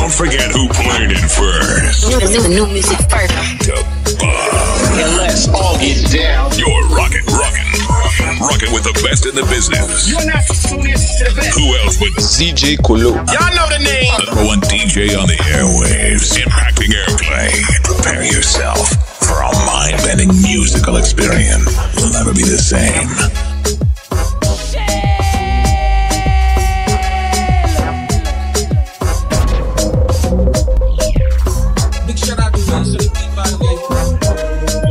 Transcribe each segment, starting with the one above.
Don't forget who played it first. New, new, new music first. And let's all get down. You're rockin', rockin', rockin' with the best in the business. You're not tuned in to the best. Who else but CJ Kolo. Y'all know the name. number one DJ on the airwaves, impacting airplay? Prepare yourself for a mind-bending musical experience. You'll never be the same. Big shout out to Vince for the beat, by the way.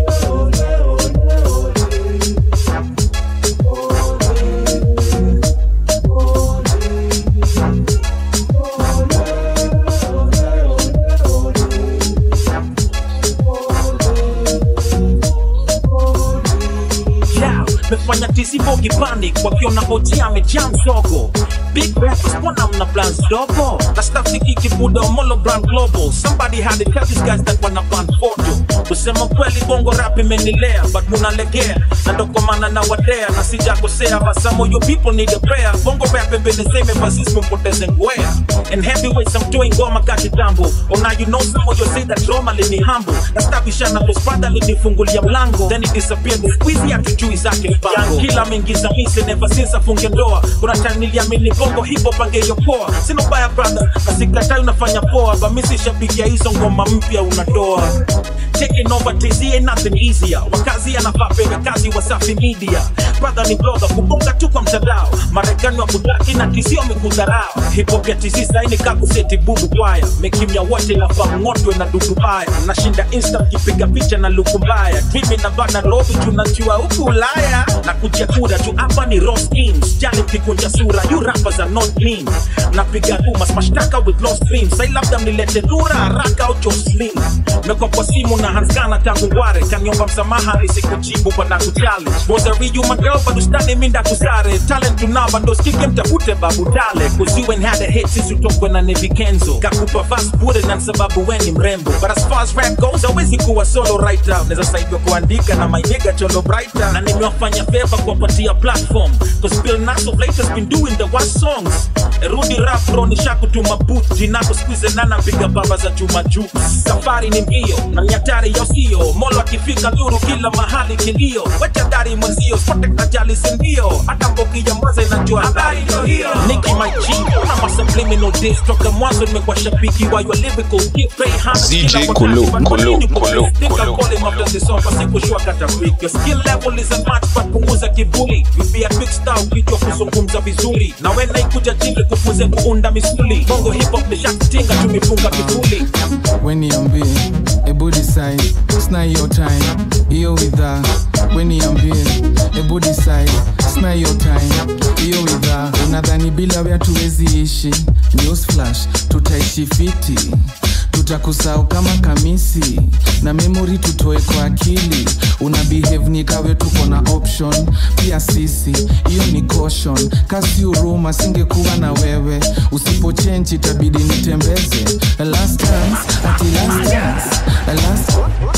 Yeah, mefanya tisibogi panic wakiona hoji amejaa mzogo big rappers mbona mna plans dogo na staff sikikibuda molo brand global somebody had to tell these guys that wana plan photo kusema kweli bongo rap imenilea but munalegea na ndo kwa maana na wadea na sijakosea but some of you people need a prayer bongo rap imenizeme basis mumpoteze ngwea and heavyweights I'm doing ngoma kati tambo oh now you know some of you say that drama lini humble na stabishana kuspada linifungulia mlango then it disappeared the squeezy hatujui zake mpango kila ameingiza mise never since afunge ndoa kuna time niliamini bongo hipo pangeyopoa sina ubaya brother na sikatai unafanya poa bamisi shabikia hizo ngoma mpya unatoa Taking over TZ ain't nothing easier. Wakazi anafaa pewe kazi Wasafi Media. Brother ni blogger kubonga tu kwa mtandao. Marekani wa kudaki na TZ wamekudharau. Hip hop ya TZ saini kakuseti bubu kwaya. Mekimya wote nafaa ng'otwe na dudu baya. Nashinda insta kipiga picha na luku mbaya. Mimi na bana Nairobi tunajua huku Ulaya. Na kuja kura tu hapa ni Ross Kings. Jali mkikunja sura, you rappers are not mean. Napiga nguma mashtaka with lost dreams. Sai labda mnilete dura haraka au Jocelyn. Meko kwa simu na hanskana tangu ngware kaniomba msamaha nisikujibu bana kuchallenge was a real my girl but ustani minda kusare talent tunaba ndo skike mtafute babu tale cause you ain't had a hit since utokwe na Nevi Kenzo kakupa fast bure na sababu we ni mrembo but as far as rap goes hawezi kuwa solo writer naweza saidiwa kuandika na my nigga cholo brighter na nimewafanya favor kuwapatia platform cause Bill Nass of late has been doing the worst songs rudi rap bro nishakutuma boot jinako squeeze nana piga baba za chuma juu safari ni mbio na nyatari ya sio molo akifika dhuru kila mahali kilio wachadari mwenzio spote ajali sindio hata mboki ya mwanza inajua habari ndio hiyo Nicki my G na ma subliminal diss toka mwanzo nimekuwa shabiki wa your lyrical gift pay hands ZJ kila wakati, Kolo, but kwa Kolo, nini Kolo, Think I Kolo, call him after this song, basi kushua kata weak. Your skill level is a match but punguza kiburi you be a big star ukijua kuzungumza vizuri na we naikuja chini kufunze kuunda misuli bongo hip hop nishakutinga tumefunga kivuli weniambie ebu decide sna hiyo time hiyo widha weniambie ebu decide sna hiyo time hiyo widha unadhani bila wea tuwezi ishi news flash tutaishi fiti tutakusahau kama kamisi na memori tutoe kwa akili una behave ni kawe tuko na option pia sisi hiyo ni caution kasi uruma singekuwa na wewe usipochenji itabidi nitembeze last chance ati last chance last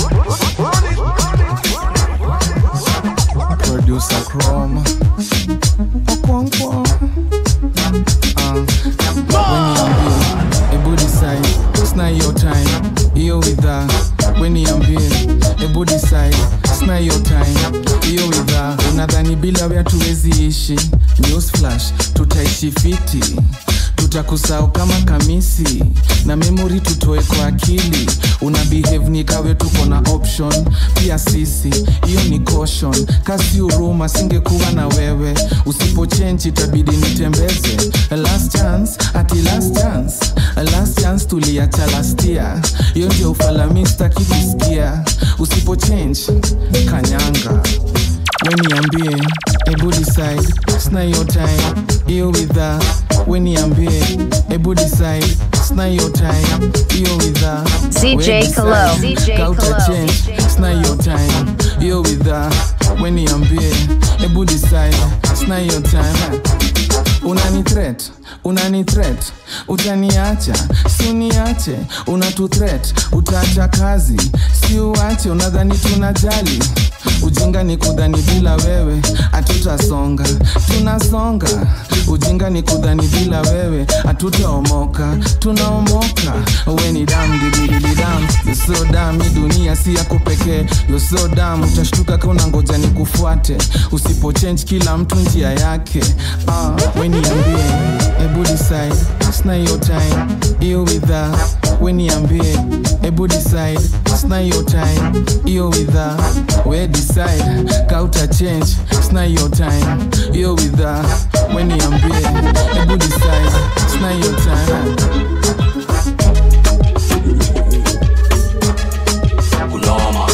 producer chrome Okonkwo. Ah, weniambie ebu decide sna hiyo time hiyo widha weniambie ebu decide sna hiyo time hiyo widha unadhani bila wea tuwezi ishi news flash tutaishi fiti tutakusahau kama kamisi na memori tutoe kwa akili una behave ni kawe tuko na option pia sisi hiyo ni caution kasi uruma singekuwa na wewe usipochenji itabidi nitembeze last chance ati last chance last chance tuliacha lastia hiyo ndio ufalami staki kusikia usipochange kanyanga weniambie ebu decide sna hiyo time hiyo widha weniambie ebu decide sna hiyo time hiyo widha CJ Kalo. CJ Kalo. sna hiyo time hiyo widha weniambie ebu decide sna hiyo time unani threat unani threat utaniacha si uniache unatu threat utaacha kazi si uache unadhani tunajali ujinga ni kudhani bila wewe hatutasonga tunasonga ujinga ni kudhani bila wewe hatutaomoka tunaomoka we ni dam dididididam so dam hii dunia si yako pekee yo so dam utashtuka ka unangoja ni kufuate usipo change kila mtu njia yake ah, we niambie ebu decide sina hiyo time hiyo widha we niambie ebu decide sina hiyo time hiyo widha we decide kauta change sina hiyo time hiyo widha we niambie ebu decide sina hiyo time kunoma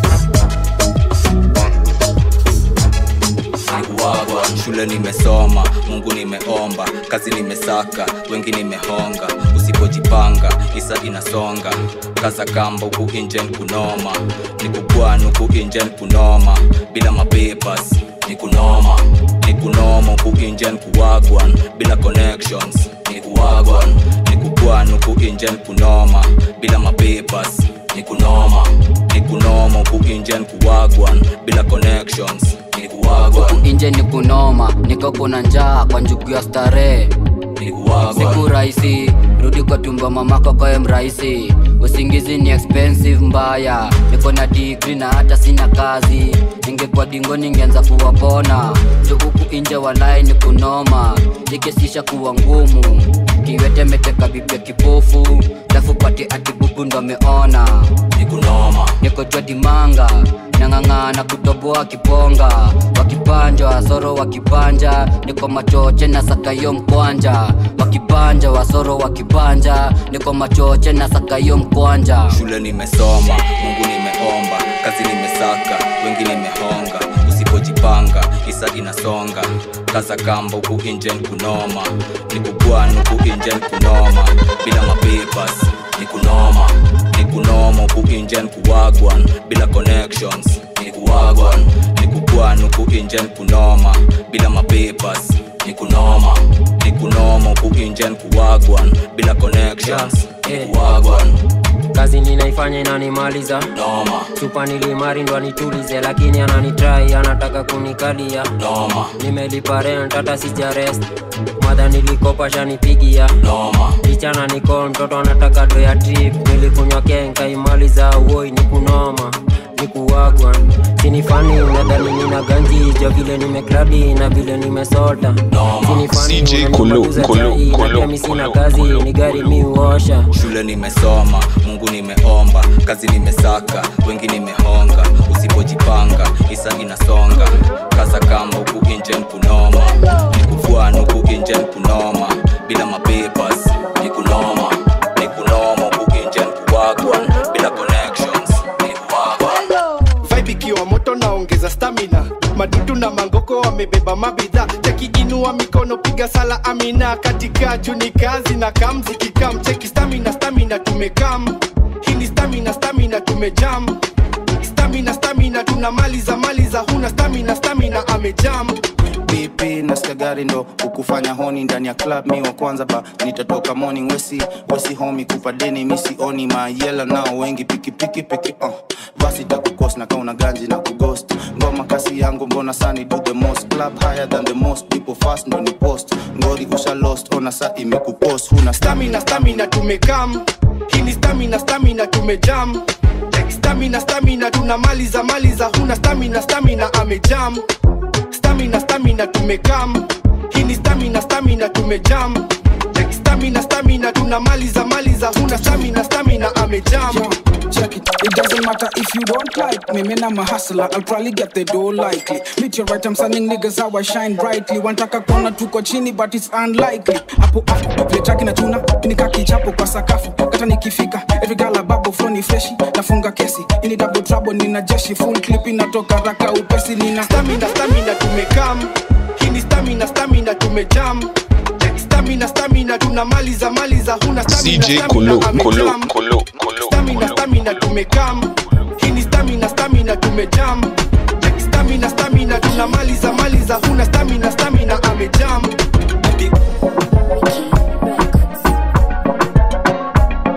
Nikuwagwa, shule nimesoma mungu nimeomba kazi nimesaka wengi nimehonga usipojipanga isa inasonga kaza kamba huku injen kunoma nikugwan huku injen kunoma bila mapepas ni kunoma ni kunoma huku injen kuwagwan bila connections ni kuwagwan ni kugwan huku injen kunoma bila mapepas ni kunoma ni kunoma huku injen kuwagwan bila connections ni kuwagwan inje ni kunoma niko kuna njaa kwa njugu ya starehe ni kuwagwan siku rahisi rudi kwa tumbo mamako koe mrahisi usingizi ni expensive mbaya niko na digri na hata sina kazi ningekuwa dingo ningeanza kuwapona juhuku inje walai ni kunoma ikesisha kuwa ngumu kiwete meteka bibia kipofu lafu pati atibubu ndo ameona ni kunoma niko jwa dimanga nang'ang'ana kutoboa kiponga wakipanja wasoro wakipanja niko machoche na sakayo mkwanja wakipanja wasoro wakipanja niko machoche na sakayo mkwanja shule nimesoma mungu nimeomba kazi nimesaka wengi nimehonga usipojipanga isa inasonga kaza kamba huku injen kunoma nikugwan huku injen kunoma bila mapepas ni kunoma ni kunoma huku injen kuwagwan bila connections ni kuwagwan ni kugwan huku injen kunoma bila mapepas ni kunoma ni kunoma huku injen kuwagwan bila connections ni kuwagwan kazi ninaifanya inanimaliza noma chupa nilimari ndo anitulize lakini ananitrai anataka kunikalia noma nimelipa rent hata sijarest madha nilikopa shanipigia noma ichana niko mtoto anataka do ya trip nilikunywa kenka imaliza woi ni kunoma ni kuwagwa sinifani unadhani nina ganji jo vile nimekladi na vile nimesota sinifani CJ Kulu, unanipatuza Kulu, chai, na Kulu, pia mi sina Kulu, kazi Kulu, ni gari mi uosha shule nimesoma mungu nimeomba kazi nimesaka wengi nimehonga usipojipanga isa inasonga kaza kamba huku injen kunoma nikufwan huku injen kunoma bila mapepas ni kunoma ni kunoma huku injen kuwagwan bila connections ni kuwagwan vibe ikiwa moto naongeza stamina madudu na mangoko wamebeba mabidhaa chakiinua mikono piga sala amina katika juni kazi na kamziki kam cheki stamina stamina tumekam hii ni stamina stamina tumejam stamina stamina tunamaliza maliza huna stamina stamina amejam pp nasikia gari ndo ukufanya honi ndani ya club mi wa kwanza ba nitatoka morning wesi wesi homi kupa deni misi oni mayela nao wengi pikipiki piki uh. basi takukos na kauna ganji na kugost ngoma kasi yangu mbona sani do the most club higher than the most people fast ndo ni post ngori usha lost ona sa imekupost huna stamina stamina tumekam hii ni stamina stamina tumejam stamina stamina tunamaliza maliza huna stamina stamina amejam stamina stamina tumekam hii ni stamina stamina tumejam stamina stamina tunamaliza maliza huna stamina stamina amejam Check it. It doesn't matter if you don't like me. Man, I'm a hustler. I'll probably get the dough likely. Meet your right, I'm sending niggas how I shine brightly. Wantaka kona tuko chini, but it's unlikely. Hapo hapo, vile traki na tuna, nika kichapo kwa sakafu. Kata nikifika, every girl a babo flow ni freshi. Nafunga kesi, ini double trouble, nina jeshi. Full clip inatoka raka upesi, nina stamina stamina tumekam hii ni stamina stamina tumejam stamina stamina tunamaliza maliza huna stamina CJ stamina Kulu, amejam. Kulu, Kulu, Kulu, stamina stamina tumekam hii ni stamina stamina tumejam stamina stamina tunamaliza maliza huna stamina stamina amejam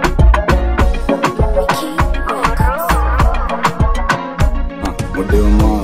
Modema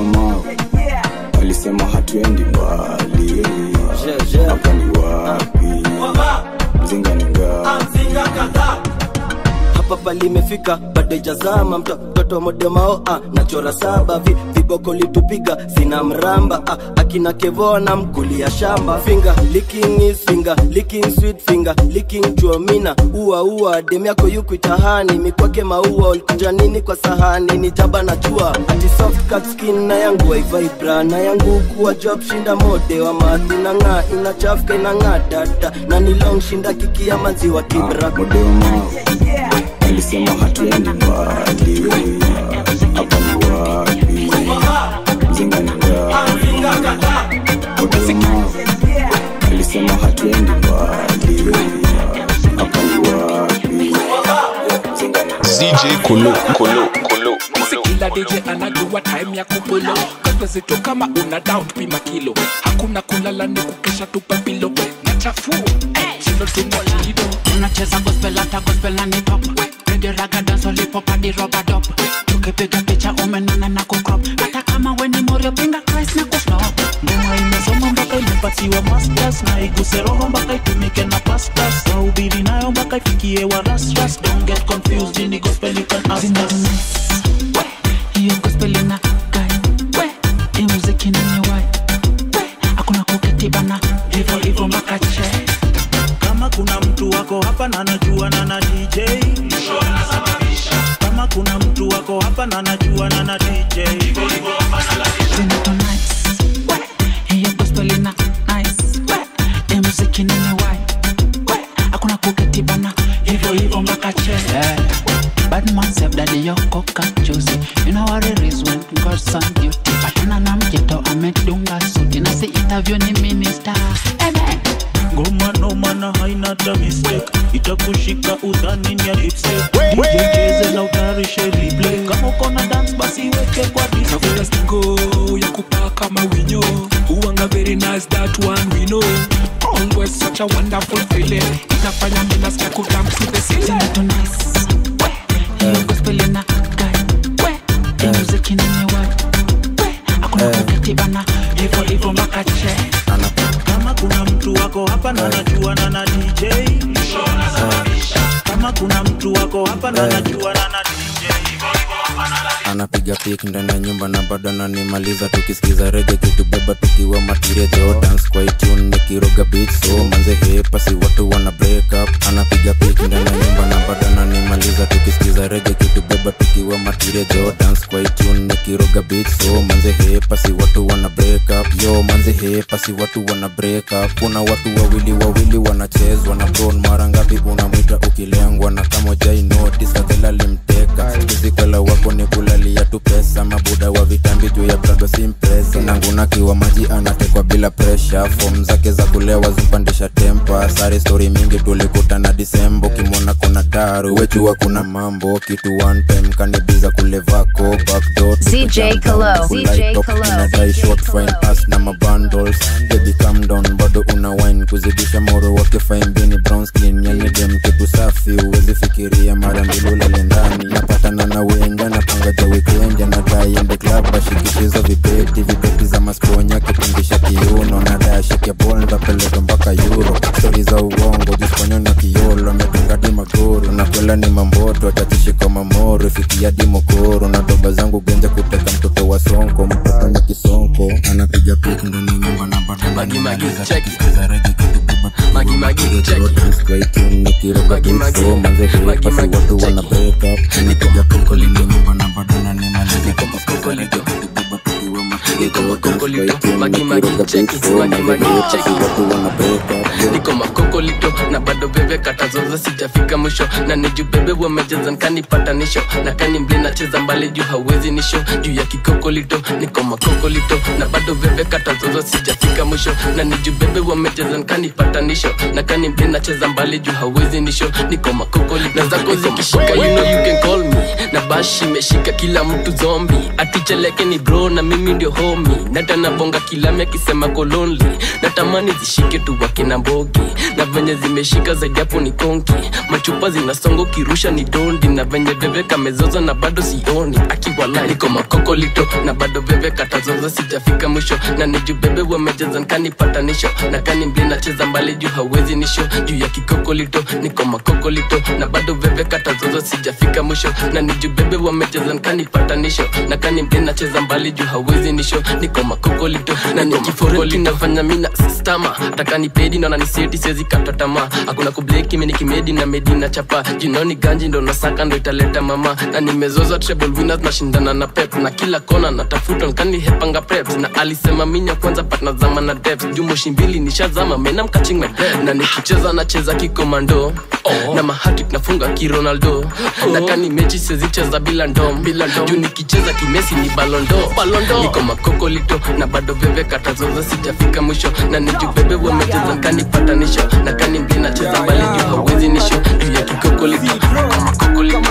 modemao alisema hatuendi mbali hapa ni wapi mzinga ni ngapi hapa palimefika bado ijazama mto- mtoto modemao ah, nachora saba vi, viboko litupiga sina mramba ah, akina kevona mkulia shamba finger licking is finger licking sweet finger licking chuomina ua ua dem yako yukuitahani mikwake maua ulikuja nini kwa sahani ni jaba na jua ati soft cut skin na yangu waivibra na yangu kuwa job shinda mode wa madhi na ng'aa inachafuka inang'aa dada na ni long shinda kikia maziwa kibra modemao alisema hatuendi mbali hapa ni wapi mzinga ni ngapi modemao alisema hatuendi mbali hapa ni wapi mzinga ni CJ Kulu, Kulu, Kulu, kila DJ anajua time ya kupulo kapezito kama una down pima kilo hakuna kulala ni kukesha tupa pilo na chafu silo tunalido unacheza gospel hata gospel na ni pop Reggae raga dance hip hop hadi rubber dub tukipiga picha umenona na kucrop hata kama we ni morio pinga Christ na kuflop ngoma imesoma mpaka imepatiwa masters na iguse roho mpaka itumike na pastas wahubiri nayo mpaka ifikie wa rasras don't get confused ini gospel you can ask us hiyo gospel ina gai we hii muziki ni wai we hakuna kuketi bana hivyo hivyo mpaka che kama kuna mtu wako hapa na najua na na dj kama kuna mtu wako hapa na najua na na dj zinato nice we hiyo gospel ina nice we hii muziki ni wai we hakuna kuketi bana hivyo hivyo mpaka che Bad man save daddy yoko kachuzi You know what it is when God's on duty Patana na mjeto amedunga suti Na si interview ni minister Amen ngoma noma na haina ta mistake itakushika udhani ni ya lipstick DJ cheze na utarishe replay kama uko na dance basi weke kwa display Navuta stingo ya kupaka mawinyo Uwanga very nice that one we know Always such a wonderful feeling Inafanya mimi nasikia kudance to the ceiling Zinato nice Hiyo gospel ina gai We Hii muziki ni wai We Hakuna kuketi bana Hivyo hivyo mpaka che kama kuna mtu wako hapa na najua na na dj kama kuna mtu wako hapa na najua na na anapiga pik ndani ya nyumba na bado ananimaliza tukisikiza rege kitubeba tukiwa matiria jo dance kwa itune nikiroga beat so manze hepasi watu wana break up anapiga pik ndani ya nyumba na bado ananimaliza tukisikiza rege kitubeba tukiwa matiria jo dance kwa itune nikiroga beat so manze hepasi watu wana break up yo manze hepasi watu wana break up kuna watu wawili wawili wanachezwa na bron mara ngapi unamwita ukilengwa na kama jai notice fadhela limteka kizikala wako ni kulalia tu pesa mabuda wa vitambi juu ya prado simpresa nangunakiwa maji anatekwa bila presha fom zake za kulewa zimpandisha tempa sare stori mingi tulikutana disembo kimwona kuna daru wechua kuna mambo kitu one time kanibiza kulevako backdoor ZJ Kalo. ZJ Kalo. inadai short fine ass na mabundles baby calm down bado una wine kuzidisha moro wake fine bini brown skin yani dem kitu safi uwezi fikiria mara mbili ulale ndani napatana na wenja napanga ja weekend anadai ende club ashikishizo vibeti vibeti za masponya kipindisha kiuno nadai ashike bol ndapeleka mpaka euro stori za uongo jisponyo na kiolo amedungadi magoro nakwela ni mamboto atachishika mamoro ifikia dimokoro na doba zangu genja kuteka mtoto wa sonko mtoto ni kisonko anapiga pik ndani ya nyumba na bado Magi, magi, check. Sikiza reggae kitubeba Magi, magi, check. Dance kwa itune nikiroga Magi, beat magi. so manze Magi, hepasi magi, watu check. wana break up anapiga pik ndani ya nyumba na bado ananimaliza Sikiza reggae kitubeba tukiwa Niko makokolito, magi magi check it, magi magi check it. Niko makokolito na bado bebe katazoza sijafika mwisho na niju bebe wamejeza nkanipatanisho na kani mble nacheza mbali juu hawezi nisho juu ya kikokolito niko makokolito na bado bebe katazoza sijafika mwisho na niju bebe wamejeza nkanipatanisho na kani mble nacheza mbali juu hawezi nisho niko makokolito na zako zikishika you know you can call me na bashi imeshika kila mtu zombi aticheleke ni bro na mimi mi ndio homi nata nabonga kilami akisema kolonli natamani zishike tu wakina mbogi na venye zimeshika zaidi hapo ni konki machupa zinasongo kirusha ni dondi na venye veve kamezoza na bado sioni akiwala niko makokolito na bado veve katazoza sijafika mwisho na niju bebe wamejeza nkanipatanisho na kani mbli nacheza mbali juu hawezi nisho juu ya kikokolito niko makokolito na bado veve katazoza sijafika mwisho na niju bebe wamejeza nkanipatanisho na kani mbli nacheza mbali juu hawezi nisho niko makokolito na nikiforeli nafanya mina stama takani pedi naona ni seti siwezi kata tamaa hakuna kubleki mimi nikimedi na medi na chapa jinoni ganji ndo nasaka ndo italeta mama na nimezoza treble winners nashindana na pep na kila kona natafuta nkani hepanga preps na alisema minya kwanza patna zama na depth juu moshi mbili nishazama mena mkaching my bed na nikicheza nacheza kikomando oh. na mahatik nafunga kironaldo oh. na kani mechi sezicheza bila ndom bila ndom juu nikicheza kimesi ni balondo balondo niko makokolito na bado veve katazoza sijafika mwisho na nijubebe wamecheza nkanipatanisho na kani mbli nacheza mbali juu hawezi nisho juu ya kikokolito niko makokolito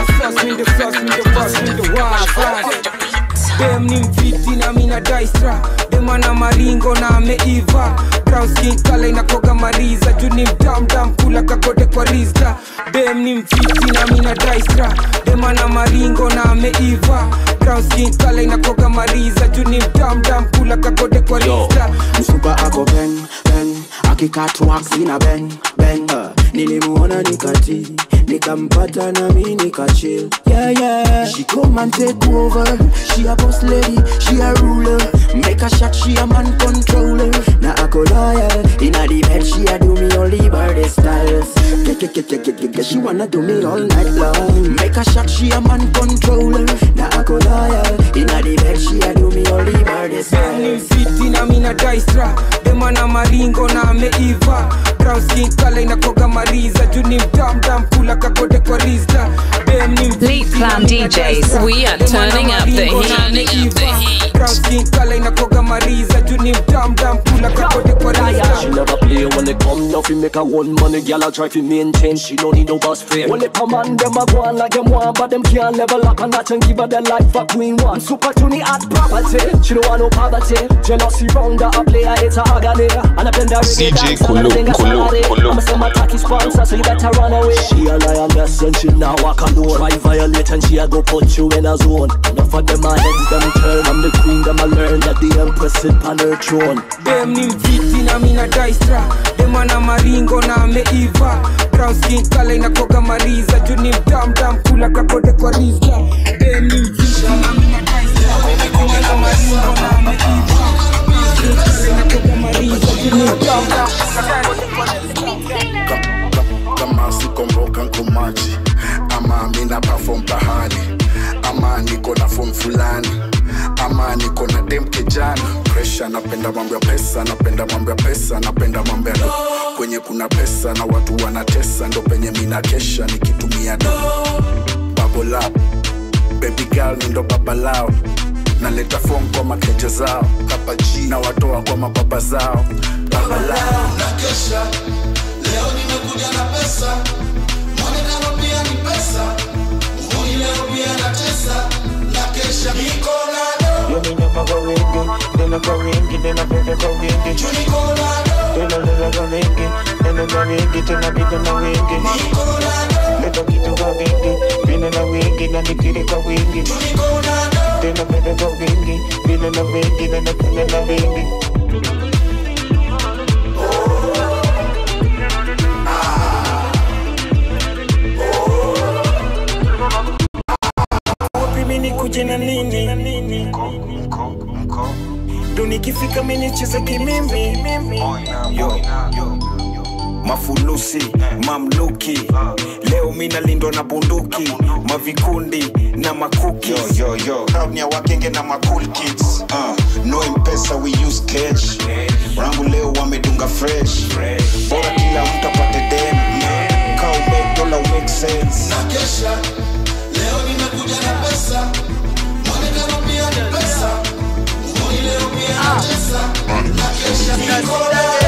dem ni mfiti na mina daistra demana maringo na ameiva brown skin kala inakoga mariza juu ni mdamdam kula kakote kwa rizda dem ni mfiti na mina daistra demana maringo na ameiva brown skin kala inakoga mariza juu ni mdamdam kula kakote kwa rizda msupa ako ben ben akikatwaksina ben ben uh, nilimuona nikati nikampata nami nikachil yeah, yeah. she come and take over she a boss lady she a ruler make a shot she a man controller na ako loyal inna the bed she a do me only birthday styles Ke- ke- ke- ke- ke- ke- ke- she wanna do me all night long make a shot she a man controller na ako loyal inna the bed she a do me only birthday dem ni styles mfiti na mina daistra demana maringo na ameiva brown skin kala inakoga mariza juu ni mdamdam kula kakote kwa rizda dem ni Lead Clan DJs, we are turning up the heat. brown skin kala inakoga mariza juu ni mdamdam kula kakote kwa She rizda never play when it come nothing make her one money Girl I try to maintain she no need no boss fame When it come on them a go on like them want But them can't level up and notch and give her the life a queen one Super to the hot property She don't want no poverty Jealousy round her a player it's a agony And I bend her reggae CJ dance and Kulu, everything a Kulu, salary Kulu, I'ma say my tacky sponsor so you better run away She a lioness and she now walk alone Try violate and she a go put you in a zone Enough of them a heads them turn I'm the queen them a learn that the empress sit on her throne dem ni mfiti na mina daistra demana maringo na ameiva brown skin kala inakoga mariza juu ni mdamdam kula kakote kwa rizda dem ni mfiti na mina daistra demana maringo na ameiva brown skin kala inakoga mariza juu ni mdamdam kama sikomboka nkomaji ama mina perform pahali ama niko na form fulani ama niko na dem kijana presha napenda mambo ya pesa napenda mambo ya pesa napenda mambo ya do kwenye kuna pesa na watu wanatesa ndo penye mina kesha nikitumia do bubble up baby girl mi ndo baba lao naleta form kwa makeja zao kapa G na watoa kwa mababa zao baba lao nakesha leo nimekuja na pesa mwonekano pia ni pesa uhuni leo pia na tesa nakesha niko na do Then I go ringy, then I better go ringy. Then I let go ringy, then I go ringy, then I be the no ringy. Let the beat go ringy, then I ringy, then the kitty go ringy. Then I better go ringy, then I ringy, then I then I ringy. wapi mini kuje na nini ndo nikifika mini cheza kimimi Yo. mafulusi mamluki leo mina lindwa na bunduki mavikundi na makuki yo, yo. Crowd ni ya wakenge na ma cool kids uh, no mpesa we use cash rangu leo wamedunga fresh bora kila mtu apate dem ka umake dola make sense nakesha leo nimekuja na pesa mwonekano pia ni pesa uhuni leo pia na tesa nakesha niko na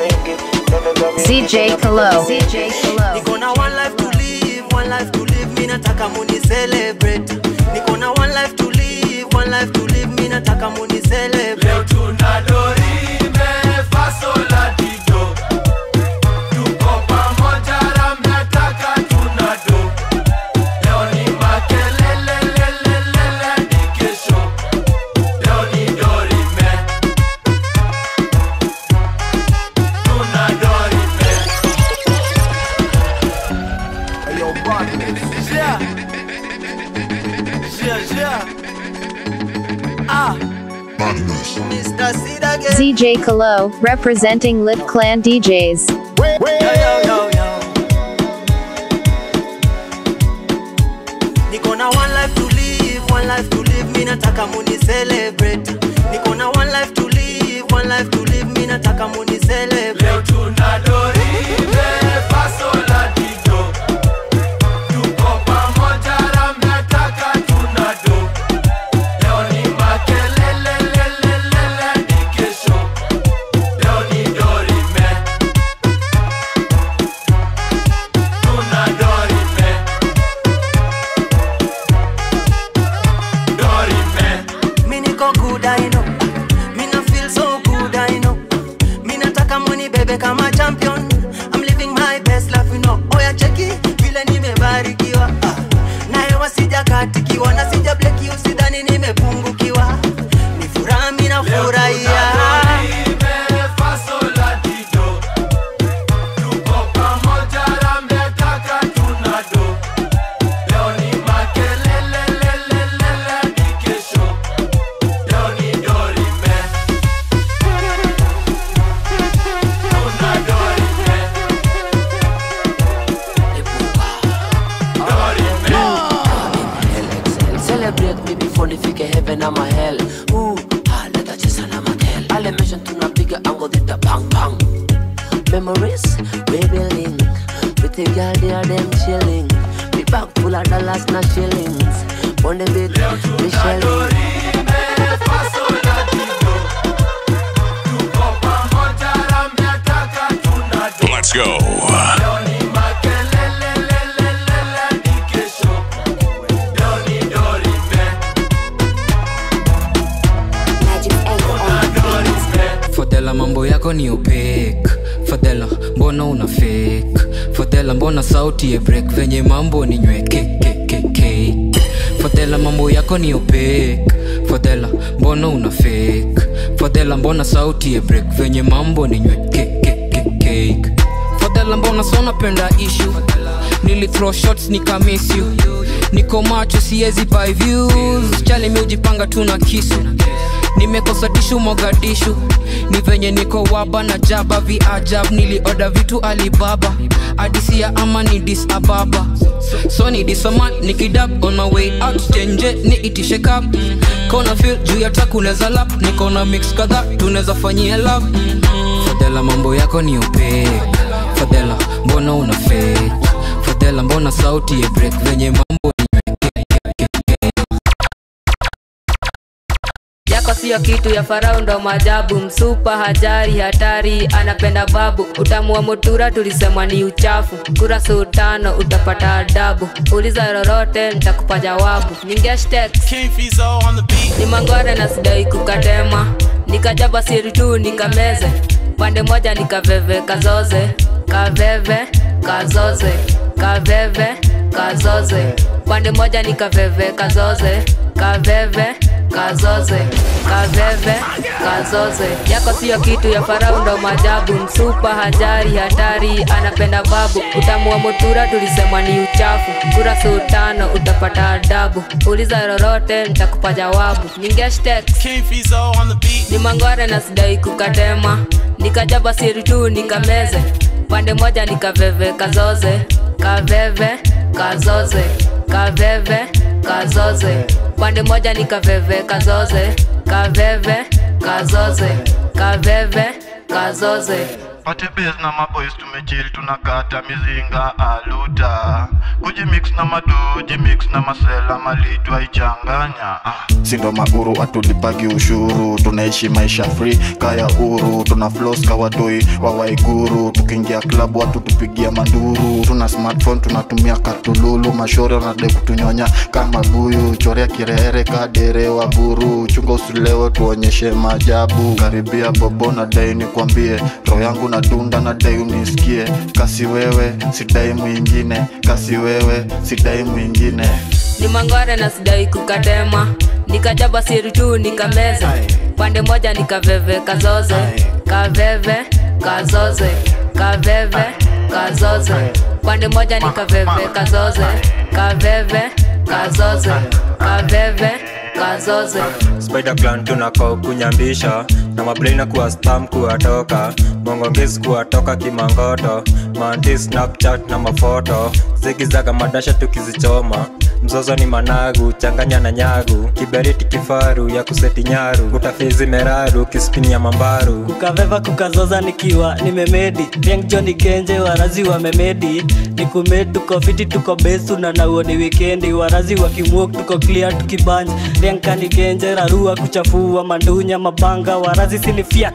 CJ Kalo. CJ Kalo. Niko na one life to live, one life to live. Me nataka muni celebrate niko na one life to live one life to live mi nataka muni celebrate leo tuna dorime fasola dido tuko pamoja ramnataka tuna do leo ni makelelelelelele ni kesho leo ni dorime tuna dorime Yo, Yeah. Yeah, yeah. Ah. Mr. Sid again. ZJ Kalo, representing Lip Clan DJs. Yo, yo, yo, yo. Niko na one life to live, one life to live, mi nataka muni celebrate. Niko na one life to live, one life to live, mi nataka muni celebrate. Leo tuna dorime, fasola dido. Tuko pamoja ramnataka tuna do. Leo ni makelelelelelele ni kesho. Leo ni dorime. Tuna dorime. Dorime. Mi niko good I know. Mi na feel so good I know. Mi nataka muni bebe kama champion. I'm living my best life you know. Oya cheki vile nimebarikiwa. Ah. Naye wasijakatikiwa na sija bleki usidhani nimepungukiwa. Ni furaha mi nafurahia. Celebrate me before nifike heaven ama hell Ooh, ah, leta chesa na makel Elevation tunapiga ango dita bang bang Memories, we building With the girl there them chilling We back full of dollars na shillings On the beat, we shelling Let's go. fadhela mambo yako ni opek fadhela mbona una fake fadhela mbona sauti ya break venye mambo ni nywekekekeke fadhela mambo yako ni opek fadhela mbona una fake fadhela mbona sauti ya break venye mambo ni nywekekekeke fadhela mbona sona penda ishu nili throw shots nikamiss you niko macho siezi buy views chali miujipanga tu na kisu nimekosa tishu mogadishu ni venye niko waba na jaba viajab nilioda vitu alibaba adisia ama ni dis ababa so ni disaman nikidab on my way out chenje ni itishe kap kona fil juu ya takuneza lap nikona mix kadha tunaweza fanyia love fadhela mambo yako ni upek fadhela mbona una fake fadhela mbona sauti ya break venye mambo yako siyo kitu ya farao ndo majabu msupa hajari hatari anapenda babu utamu wa mutura tulisema ni uchafu kura sultano utapata adabu uliza lolote nitakupa jawabu ni mangware na sidai kukatema nikajaba siri tu nikameze pande moja nikaveve kazoze kaveve kazoze kaveve kazoze pande moja nikaveve kazoze kaveve kazoze kaveve kazoze yako siyo kitu ya farau ndo majabu msupa hajari hatari anapenda babu utamu wa mutura tulisema ni uchafu kura sultano utapata adabu uliza lolote nitakupa jawabu ningeshtek ni mangware na sidai kukatema nikajaba siri tu nikameze pande moja nikaveve kazoze kaveve kazoze kaveve kazoze pande moja nikaveve kazoze kaveve kazoze kaveve kazoze pate base na maboys tumechil tunakata mizinga aluta kujimix na madoji mix na masela malitwa ichanganya ah. sindo mauru atulipagi ushuru tunaishi maisha free kaya uru tuna flos kawadoi wa waiguru tukiingia klabu watu tupigia manduru tuna smartphone tunatumia katululu mashore wanadai kutunyonya kama buyu chorea kirehere kadere wa buru chunga usilewe tuonyeshe maajabu karibia bobo na dai nikwambie roho yangu na dunda na dai unisikie kasi wewe sidai mwingine kasi wewe sidai mwingine ni mangware na sidai kukatema nikajaba siri tu nikameza pande moja nikaveve kazoze kaveve kazoze kaveve kazoze pande moja nikaveve kazoze kaveve kazoze kaveve kazoze spider clan tunako kunyambisha na mablena kuwa spam kuwatoka mongongezi kuwatoka kimangoto manti snapchat na mafoto zigizaga madasha tukizichoma mzozo ni managu changanya na nyagu kiberiti kifaru ya kuseti nyaru utafizi meraru kispini ya mambaru kukaveva kukazoza nikiwa nimemedi riang joni genje warazi wamemedi nikumed tuko fiti tuko besu na nauo ni wikendi warazi wakimwok tuko clear tukibanja riang kani genje rarua kuchafua mandunya mabanga warazi sini fiat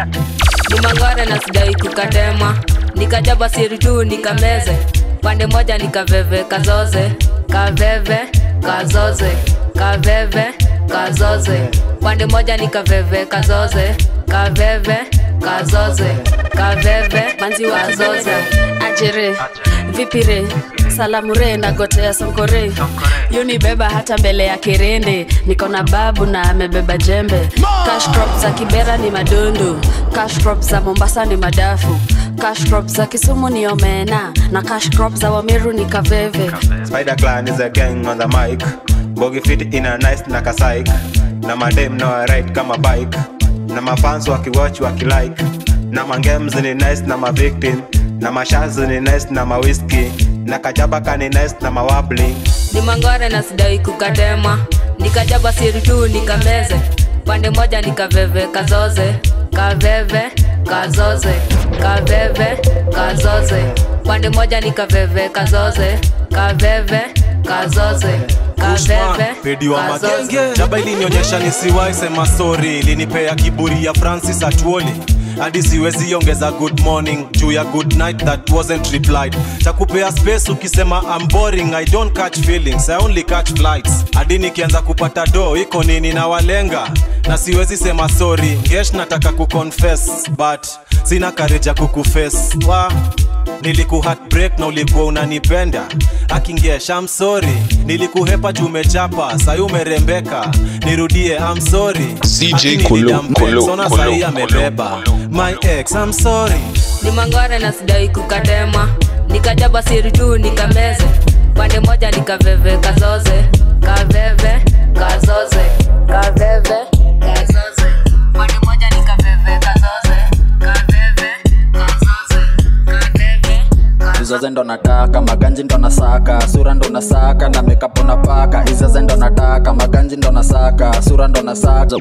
ni mangware na sidai kukatema nikajaba siri tu nikameze pande moja nikaveve kazoze kaveve kazoze kaveve kazoze pande moja nikaveve kazoze kaveve kazoze kaveve manzi wa kazoze ajere vipire salamu re nagotea sonkore yunibeba hata mbele ya kirende niko na babu na amebeba jembe cash crop za kibera ni madundu cash crop za mombasa ni madafu cash crop za kisumu ni omena na cash crop za wamiru ni kaveve spider clan is a gang on the mic bogi fit in a nice na kasaik na madem na ride kama bike na mafans wakiwatch wakilike na mangems ni nice na mavictim na mashazi ni nice na mawiski na kajaba kani nice na mawabling ni mangware na sidai kukatema nikajaba siri tu nikameze pande moja nikaveve kazoze kaveve kazoze kaveve kazoze pande moja nikaveve kazoze kaveve kazoze kaveve pedi wa magenge jaba ilinionyesha nisiwai sema sori ilinipea kiburi ya francis atuoli hadi siwezi ongeza good morning juu ya good night that wasn't replied takupea space ukisema I'm boring I don't catch feelings I only catch flights hadi nikianza kupata do iko nini na walenga na siwezi sema sorry ngesh nataka kuconfess but sina kareja kukuface wa niliku heartbreak na ulikuwa unanipenda akingesha I'm sorry nilikuhepa juu umechapa sayi umerembeka nirudie I'm sorry CJ Kulu, Kulu, Sona Kulu, sahi Kulu, amebeba my ex I'm sorry ni mangware na sidai kukatema nikajaba siri tu nikameze pande moja nikaveve kazoze kaveve kazoze kaveve kazoze pande moja nikaveve kazoze kaveve kazoze kaveve izoze ndo nataka maganji ndo nasaka sura ndo nasaka na mekapo napaka izoze ndo nataka maganji ndo nasaka sura ndo nasaka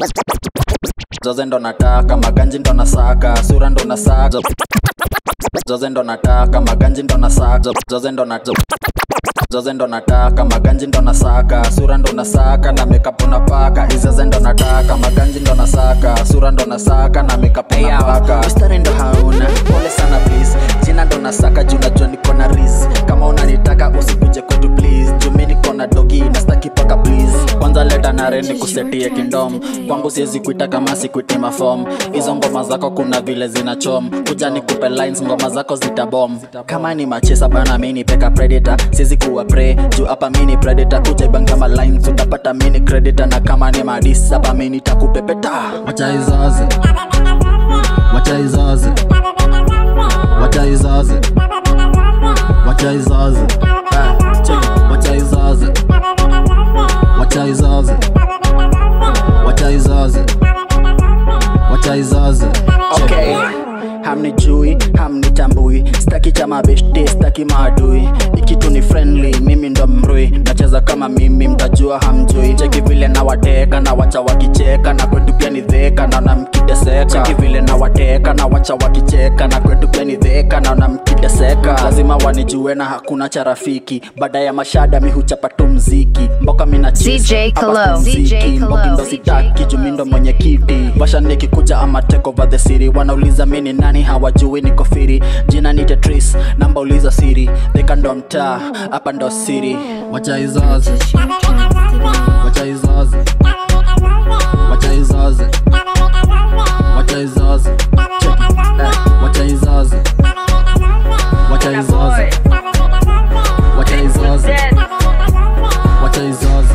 zoze ndo nataka maganji ndo nasaka sura ndo nasaka zoze ndo nataka maganji ndo nasaka zoze ndo nataka zoze ndo nataka maganji ndo nasaka sura ndo nasaka na mekapo napaka izoze ndo nataka maganji ndo nasaka sura ndo nasaka na mekapo napaka mstari ndo hauna pole sana please jina ndo nasaka juu najua niko na ris kama unanitaka usikuje kwetu please juu mi niko na dogi nastaki paka please kwanza leta nare ni kusetie kindom kwangu siwezi kuita kama sikuiti mafom hizo ngoma zako kuna vile zinachom kuja nikupe lines ngoma zako zitabom kama ni machesa bana mi ni peka predator siwezi kuwa pre juu hapa mi ni predator kuja ibangama lines utapata mi ni creditor na kama ni madis hapa mi nitakupepeta wacha izaze wacha izaze wacha izaze wacha izaze Ah, check. wacha izaze wacha izaze wacha izaze wacha izaze okay hamnijui hamnitambui staki cha mabeshte staki maadui ikitu ni friendly mimi ndo mrui nacheza cheza kama mimi mtajua hamjui cheki vile na wateka na wacha wakicheka na kwetu pia ni dheka naona mkiteseka cheki vile na wateka na wacha wakicheka na kwetu pia ni dheka naona mkiteseka lazima wanijue na hakuna cha rafiki baada ya mashada mi huchapa tu mziki mboka mina DJ Kalo. DJ Kalo. mbokindo sitaki jumindo mwenye kiti washa nikikuja ama take over the city wanauliza mini nani hawajui niko firi jina ni tetris namba uliza siri theka ndo mtaa hapa ndo siri wacha izazi wacha izazi wacha izazi wacha izazi Check it. Eh, wacha izazi wacha izazi wacha izazi wacha izazi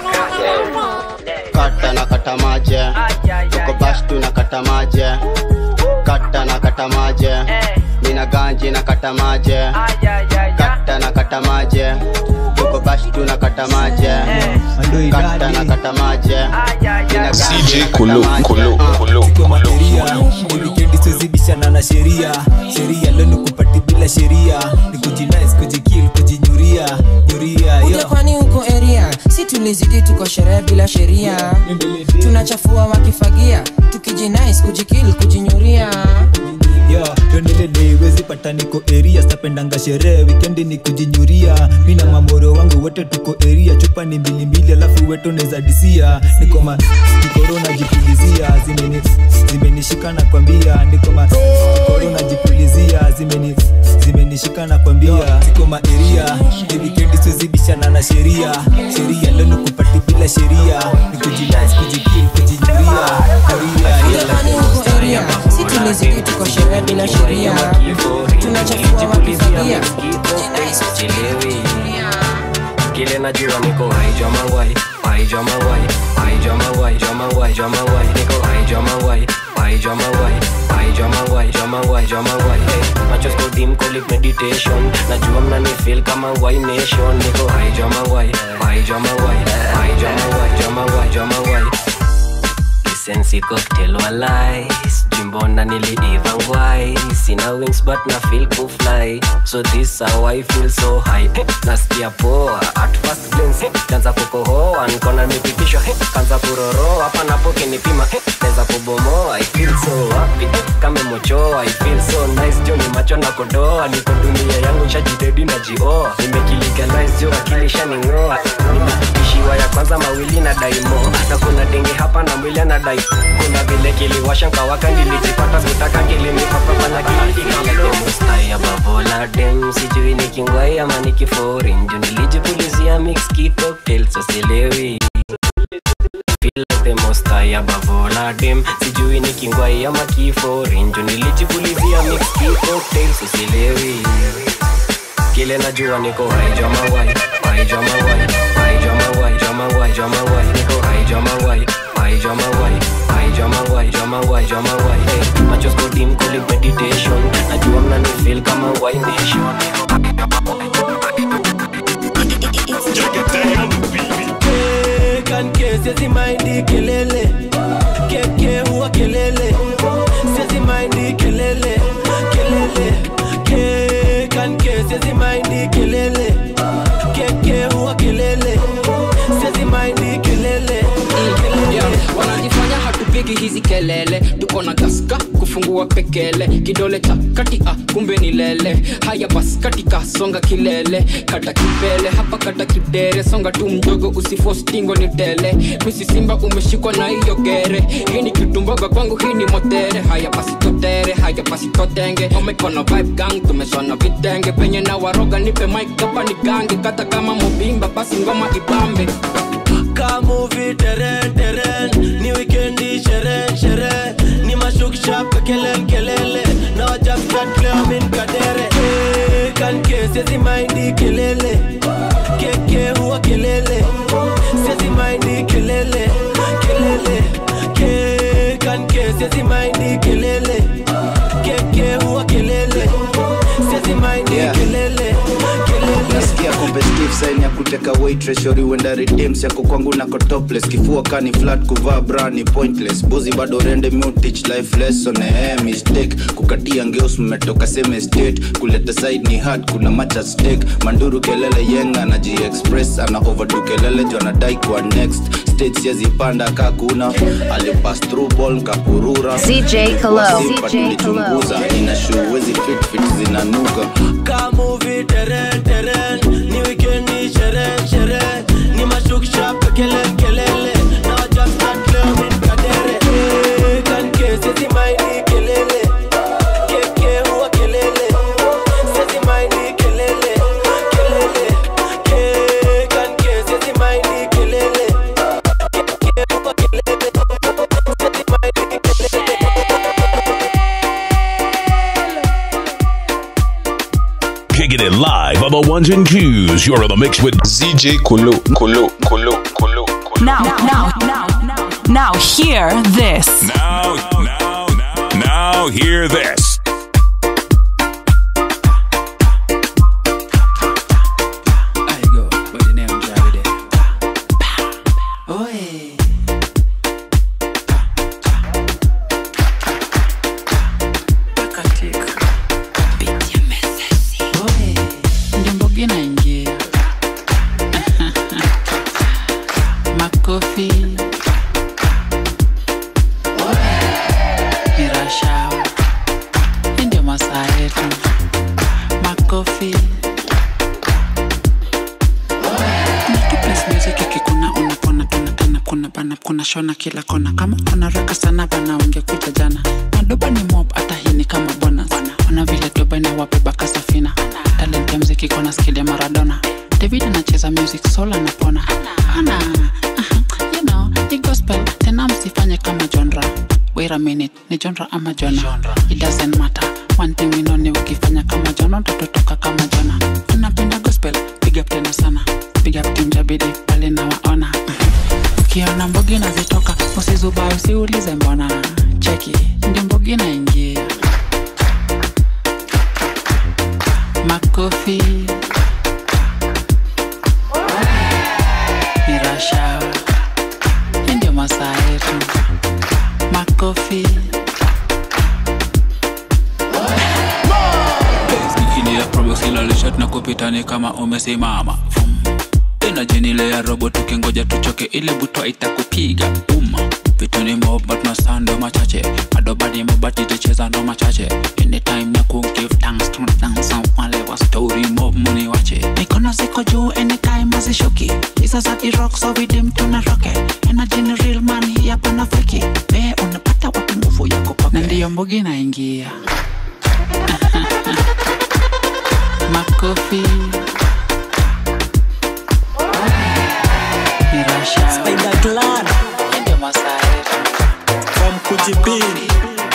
kata na kata maje tuko bash tuna kata maje kata na kata maje nina ganji na kata maje kata na kata maje tuko bash tuna kata maje kata na kata maje nina ganji na kata maje. Ni wikendi siwezibishana na sheria sheria leo ni kupati bila sheria ni kujinais kujikil kujinyuria nyuria Kuja kwani huko area si tulizidi tuko sherehe bila sheria tunachafua wakifagia tukijinais kujikil kujinyuria yo tuendelele wezi pata niko eria stapendanga sherehe wikendi ni kujinyuria mi na mamoro wangu wote tuko eria chupa ni mbilimbili alafu wetu neza disia niko ma kikorona jipulizia zimeni zimenishika na kwambia niko ma kikorona jipulizia zimeni zimenishika na kwambia niko ma eria ni wikendi siwezibishana na sheria sheria leo ni kupati bila sheria ni kujinais kujikil kujinyuria Kuja kwani huko area si tulizidi tuko sherehe bila sheria tunachafua wakifagia tukijinais sichelewi kile najua niko haijwa mangwai haijwa mangwai haijwa mangwai jwa mangwai jwa mangwai niko haijwa mangwai haijwa mangwai haijwa mangwai jwa mangwai jwa mangwai hey, macho skudim kolip meditation najua mnani feel kama wai nation niko haijwa mangwai haijwa mangwai haijwa mangwai jwa mangwai jwa mangwai sensi cocktail walai jimbona niliiva ngwai sina wings but na feel kufly so this how i feel so high Eh, nasikia poa at first glance kanza kukohoa nikona nimepitishwa eh, kanza kuroroa hapa napo kinipima eh, neza kubomoa i feel so happy eh, kame mochoa i feel so nice jo ni macho na kodoa niko dunia yangu shajidedi na jioa nimekilegalize jo akili shaningoa nimeishiwa ya kwanza mawili na daimo na kuna denge hapa na mwili na dai kuna vile kiliwasha nkawaka nilijipata kutaka kilinipapapana kilidikalemustai babola dem sijui nikingwai ama nikifori nju nilijipulizia mix kitoktel sosilewi Feel like the most high above all of them sijui nikingwai ama kifori nju nilijipulizia mix kitoktel sosilewi kile najua niko haijwa mawai haijwa mawai haijwa mawai jwa mawai jwa mawai niko haijwa mawai haijwa mawai haijwa mawai jwa mawai jwa mawai hey, macho skodim kuli meditation najua mnani feel kama wai nation kanke siezi maindi kelele keke huwa kelele siezi maindi kelele kelele ke kanke siezi maindi kelele keke huwa kelele siezi maindi kelele Yeah, wanajifanya hatupigi hizi kelele tuko na gaska kufungua pekele kidole cha kati ah, kumbe ni lele haya bas katika songa kilele kata kipele hapa kata kidere songa tu mdogo usifostingo ni tele misi simba umeshikwa na hiyo gere hii ni kitumboga kwangu hii ni motere haya basi totere haya basi totenge omekona vibe gang tumeshona vitenge penye na waroga nipe mic hapa ni gange kata kama mobimba basi ngoma ibambe kamuvi teren teren ni wikendi sherehe sherehe ni mashukshap kelele kelele na wajaftat leo min kadere Eh, kanke siezi maindi kelele keke huwa kelele siezi maindi kelele kelele ke kanke siezi maindi kelele keke huwa kelele siezi maindi kelele kelele nasikia competitive sign ya kuteka waitress shori wenda redeems yako kwangu nako topless kifua kani flat kuvaa bra ni pointless buzi bado rende mutich life lesson eh mistake kukatia ngeos mmetoka same state kuleta side ni hard kuna match at stake manduru kelele yenga na express ana overdo kelele jo anadai kwa next stage siezipanda kakuna alipass through ball nkapurura CJ Kalo. Wasipa CJ tulichunguza ina shoe wezi fit fit zinanuka kamuvi teren teren ni wikendi sherehe sherehe ni mashukisha kelele kelele na wajamstat leo min kadere Eh, kanke sezi maini kelele keke huwa kelele sezi maini kelele kelele ke kanke sezi maini kelele keke huwa kelele sezi maini kelele Kicking it live on the ones and twos. You're in the mix with ZJ Kulu. Kulu. Kulu. Kulu. Now, now, now, now, now, hear this. Now, now, now, now, hear this. ndimbogi naingia makofi mirashawa hii ndio masaa yetu makofi kuna tu place music ikikuna unapona tona tena kuna bana kuna shona kila kona kama unaraka sana bana ungekuja jana madoba ni mob hata hii ni kama bonus ona vile doba inawabeba kasafina talent ya mziki kona skill ya maradona david anacheza music soul anapona ana aha, you know ni gospel tena msifanye kama genre wait a minute ni genre ama jona it doesn't matter one thing we know ni ukifanya kama jona utatotoka kama jona unapenda gospel big up tena sana big up team jabidi pale na waona ukiona mbogi nazitoka usizuba usiulize mbona cheki ndi mbogi naingia makofi mirashawa hii ndio masaa yetu makofi ikilia probox ilalishat na kupitani kama umesimama Vum. tena jenile ya robo tukingoja tuchoke ile butwa itakupiga uma vitu ni moba tunasando machache adobani mobati ticheza ndo machache anytime ya kugive thanks to dance wale wa story mob muni wache mikono ziko juu anytime azishuki hizo za rock so vidim tuna roke energy ni real man hii hapa na feki we unapata wapi nguvu ya kupoke na ndiyo mbogi naingia makofi mirasha Spider Clan Hii ndio masaa yetu from Kujipin.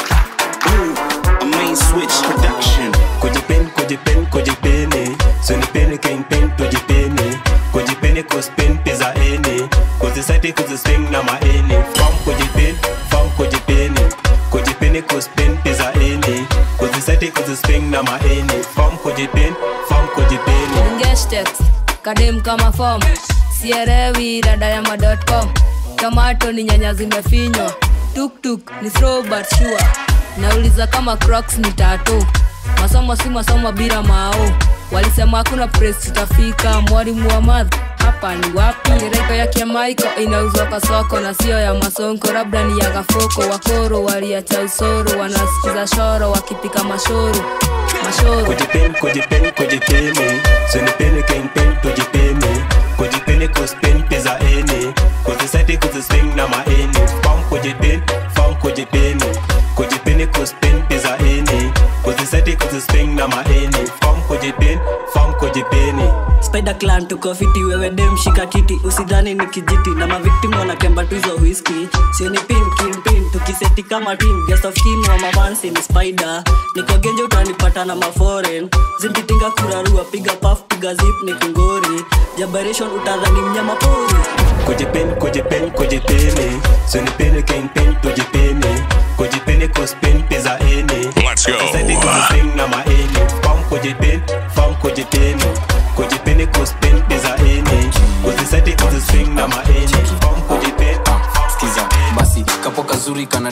a main switch production kujipeni kujipeni kujipeni sunipeni kingpin tujipeni kujipeni kuspin pizza eni kuzisati kuziswing na maeni fam kujipeni fam kujipeni kujipeni kuspin pizza eni kuzisati kuziswing na maeni fam kujipeni fam kujipeni Ngestex, kadem kama fom sierewi dada ya ma.com tomato ni nyanya zimefinywa tuktuk ni slow but sure nauliza kama crocs ni tatu masomo si masomo bila mao walisema hakuna press tutafika mwalimu wa math hapa ni wapi reko ya kiamaiko inauzwa kwa soko na sio ya masonko labda ni ya gafoko wakoro waliacha usoro wanasikiza shoro wakipika mashoro mashoro kujipeni kujipeni kujipeni sunipeni kingpin tujipeni kujipeni kuspin pizza eni kuzisati kuziswing na maeni fam kujipeni fam kujipeni kujipeni kuspin pizza eni kuzisati kuziswing na maeni fam kujipeni fam kujipeni Spider Clan tuko fiti, wewe dem shika kiti, usidhani ni kijiti na mavictim wanakemba tu hizo whisky. Sio ni pin king pin, tukiseti kama team, guest of kin wa mavansi ni Spider. Niko genje utanipata na maforeign, zimpitinga kurarua, piga puff, piga zip ni kungori. Jabaration utadhani mnyama pori. kujipeni kujipeni kujipeni sunipeni kingpin tujipeni kujipeni kuspin pizza eni Let's go. kuzisati kuziswing na maeni fam kujipeni fam kujipeni kujipeni kuspin pizza eni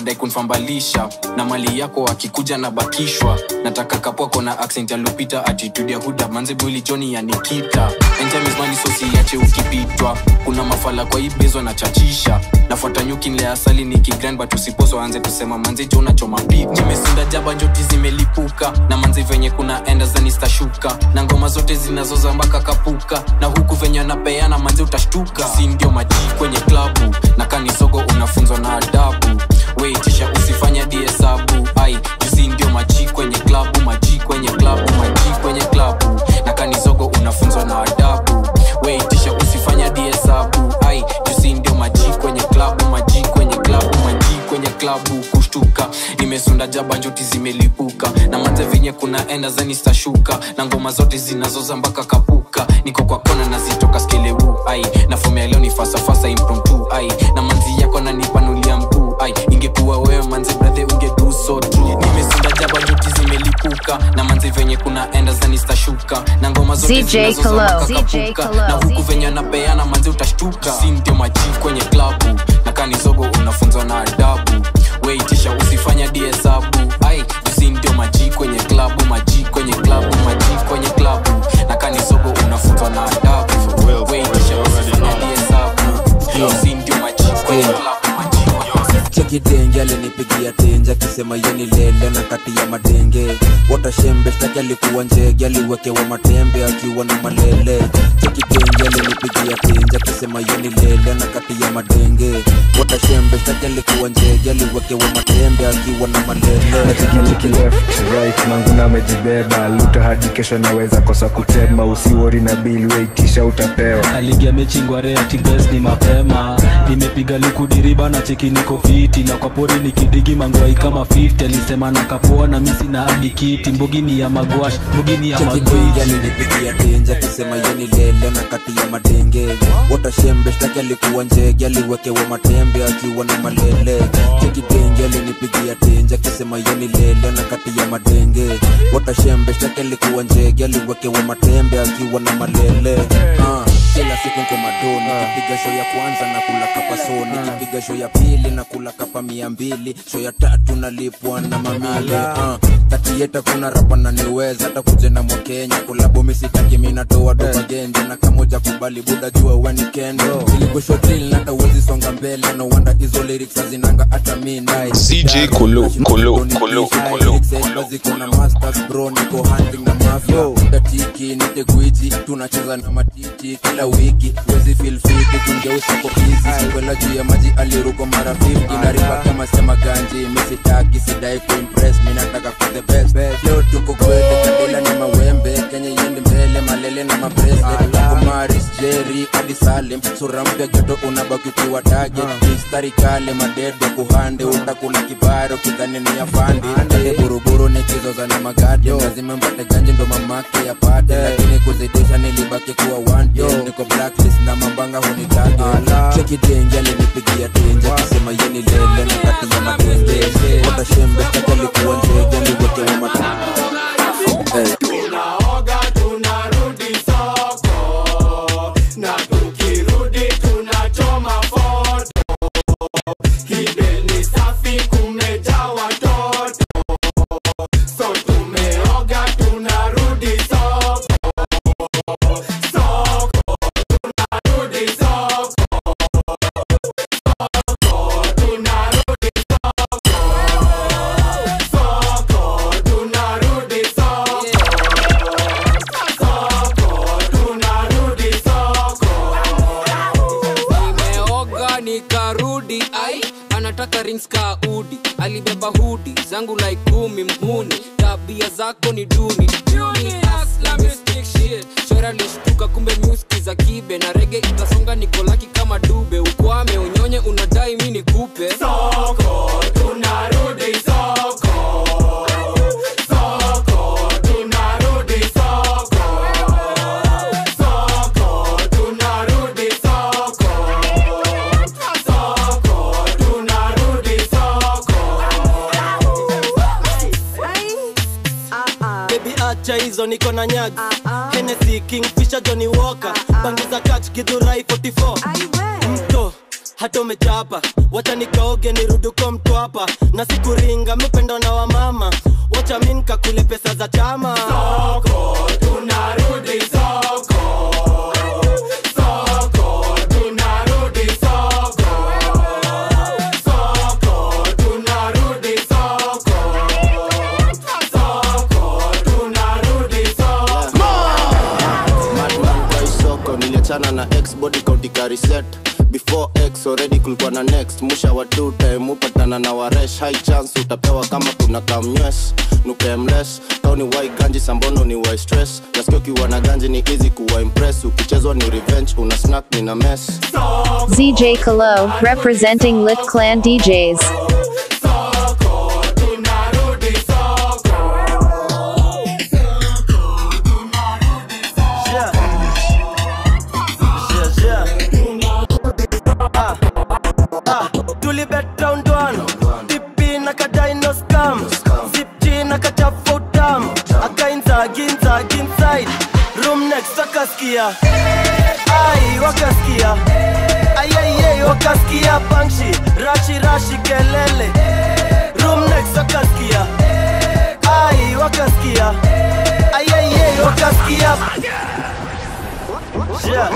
anadai kunfambalisha na mali yako akikuja na bakishwa nataka kapwako na accent ya lupita attitude ya huda manze bwili joni ya nikita enjamizmani sosiache ukipitwa kuna mafala kwa hii bezo na chachisha nafuata nyuki nle asali ni kigran but usiposo anze kusema manze jo nachoma pip nimesinda jaba njoti zimelipuka na manze venye kuna enda zanistashuka na ngoma zote zinazoza mpaka kapuka na huku venye anapeana manze utashtuka si ndio maji kwenye klabu na kanisogo unafunzwa na adabu weitisha usifanya diesabu ai jusi ndio maji kwenye klabu maji kwenye klabu maji kwenye klabu na kanisogo unafunzwa na adabu weitisha usifanya diesabu ai jusi ndio maji kwenye klabu maji kwenye klabu maji kwenye klabu kushtuka nimesunda jaba njoti zimelipuka na manze venye kuna enda zanistashuka na ngoma zote zinazoza mpaka kapuka niko kwa kona nazitoka skeleu ai na fomea leo ni fasafasa impromptu ai na manzi yako nanipanulia mkuu ai ingekuwa wewe manze brathe ungedu so true nimesunda jaba njoti zimelipuka na manzi venye kuna enda zanistashuka na ngoma zote CJ zinazoza Kalo. mpaka CJ kapuka Kalo. na huku venye anapeana manzi utashtuka si ndio maji kwenye klabu na kanizogo unafunzwa na adabu weitisha usifanya diesabu ai usi ndio maji kwenye klabu maji kwenye klabu maji kwenye klabu na kanizogo unafunzwa na adabu weitisha usifanya diesabu usi ndio maji kwenye klabu maji chekidenge alinipigia tenje akisema yeni lele na kati ya madenge watashembe shtaki alikuwa njege aliwekewa matembe akiwa na malele chekidenge alinipigia tenje akisema yeni lele na kati ya madenge watashembe shtaki alikuwa njege aliwekewa matembe akiwa na malele nachikiliki left right manguna amejibeba luta hadi kesho naweza kosa kutema usiwori na bili weitisha utapewa aligia mechingware atibes ni mapema nimepiga likudiriba na cheki niko fiti na kwa pori nikidigi mangwai kama 50 alisema na kapoa na misi na hadi kiti mbugi ni ya magwash mbugi ni ya chekidenge magwash alinipigia tenje akisema yeni lele na kati ya madenge watashembe shtaki alikuwa njege aliwekewa matembe akiwa na malele chekidenge alinipigia tenje akisema yeni lele na kati ya madenge watashembe shtaki alikuwa njege aliwekewa matembe akiwa na malele Ah, kila siku nko madoni nikipiga show ya kwanza na kula kapa so nikipiga show ya pili na kula kapa mia mbili show ya tatu nalipwa na mamile Ah, tatieta kuna rapa na niweza hata kuje na mwakenya kulabo misitaki minatoa doba genje na kamoja kubali buda jua weni kendo ilikushotili hata uwezi songa mbele no wonder hizo lyrics hazinanga hata midnight CJ Kulu, Kulu, Kulu, Kulu. ziko na masters bro niko hunting na mafia tatiki nite gwiji tunacheza na matiti kila wiki wezi feel fit tungeusa kwa easy kwela juu ya maji aliruko mara 50 na riba kama sema ganji misitaki sidai kuimpress mi nataka for the best leo tuko kwele kadela ni mawembe kenya yendi mbele malele na mabracelet kumaris jerry hadi salim sura mpya joto unabaki ukiwa target mistari kale madedo kuhande utakula kibaro kidhani ni afandi ate buruburu nikizoza na magadi lazima mpate ganji ndo mamake yapate lakini kuzidisha nilibaki kuwa one yo niko blacklist na mambanga hunitage chekidenge alinipigia tenje akisema yeni lele na kati ya matenge watashembe kati alikuwa njege aliwekewa matenge Hey. tunaoga tunarudi soko na tukirudi tunachoma foto kibeni safi kumejaa watoto so tumeoga tunarudi soko soko tunarudi soko soko tunarudi soko soko tunarudi soko soko tunarudi soko nimeoga nikarudi ai anataka rings ka udi alibeba hudi zangu like kumi mhuni tabia zako ni duni Duni, asla, mystic shit. shora lishtuka kumbe muski za kibe na rege itasonga nikolaki kama dube ukwame unyonye unadai mi nikupe soko tunarudi soko soko tunarudi soko soko tunarudi soko soko tunarudi soko bebi acha hizo niko na nyag Hennessy, Kingfisher, Johnny Walker bangi za kach githurai 44 mto hata umechapa wacha nikaoge niruduko mtwapa na sikuringa mipendo na wamama wacha mi nkakule pesa za chama soko, tunarudi soko. Soko, tunarudi soko. Soko, tunarudi soko. Soko, tunarudi soko. Madman kwa isoko niliachana na ex body kaudika reset before x already kulikuwa na next musha wa two time upatana na waresh high chance utapewa kama kuna kamnywes nukemles kau ni wai ganji sambono ni wai stress nasikia ukiwa na ganji ni easy kuwa impress ukichezwa ni revenge una snack ni na mess ZJ Kalo, representing Lit Clan DJs. tulibet round one tipi na kadino scam zipchi na kachafu utam akainza ginza ginside room next wakaskia ai wakaskia ayayey wakaskia bangshi rashi rashi kelele room next wakaskia ai wakaskia ayayey wakaskia yeah.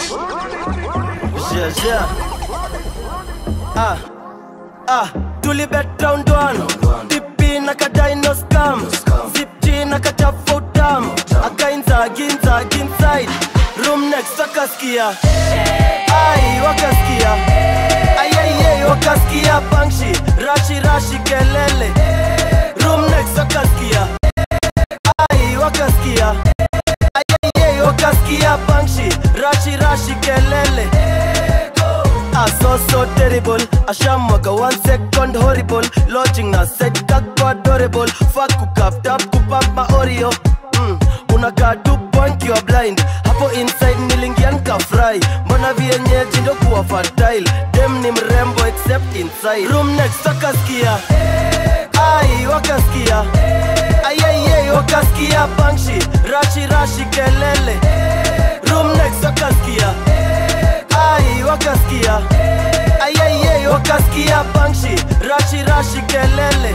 Yeah, yeah. ah, ah, tulibet round one tipi na kadino scam zipchi na kachafu utam akainza ginza ginside room next wakaskia ai wakaskia ayayey wakaskia bangshi rashi rashi kelele room next wakaskia ai wakaskia ayayey wakaskia bangshi rashi rashi kelele Ah, so so terrible ashamwaga one second horrible lodging na set kako adorable fuck kukap tap kupap ma oreo mm, unakaa tu point you are blind hapo inside nilingia nikafry mbona vienyeji ndo kuwa fertile dem ni mrembo except inside room next wakaskia ai wakaskia ayayey wakaskia bangshi rashi rashi kelele room next wakaskia ai wakaskia ayayey wakaskia bangshi rashi rashi kelele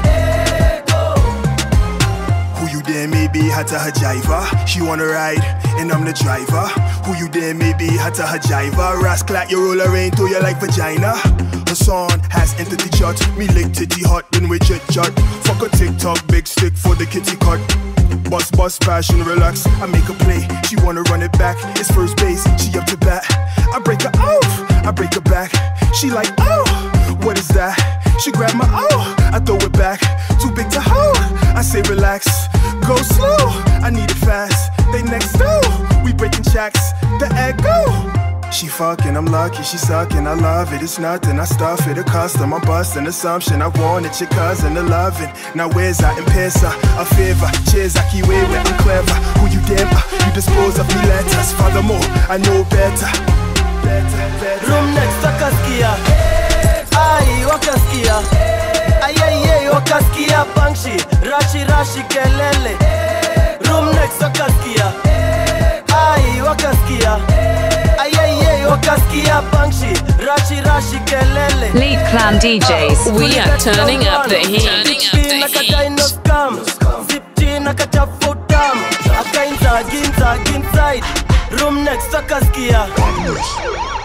Who you there maybe hata hajiva She wanna ride and I'm the driver Who you there maybe hata hajiva Rascal you roll around to you like vagina Her son has entered the church Me lick titty hot then we jet jet Fuck a TikTok big stick for the kitty cut Bust bust passion relax I make a play She wanna run it back It's first base She up to bat I break her off I break her back She like oh what is that? She grab my oh, I throw it back. Too big to hold. I say relax, go slow. I need it fast. They next door, we breaking checks. The echo. She fucking, I'm lucky, she sucking, I love it, it's nothing, I stuff it, a custom, I'm busting, assumption, I wanted your cousin to loving. Now where's I in Pesa, a favor, cheers, I keep way wet and clever. Who you damn, uh, you dispose of me letters, furthermore, I know better. room next wakaskia ai wakaskia ayayey wakaskia bangshi rashi rashi kelele room next wakaskia ai wakaskia ayayey wakaskia bangshi rashi rashi kelele Lead Clan DJs. We are turning up the heat. Turning up the heat. scam zipchi na kachafu utam akainza ginza ginside room next wakaskia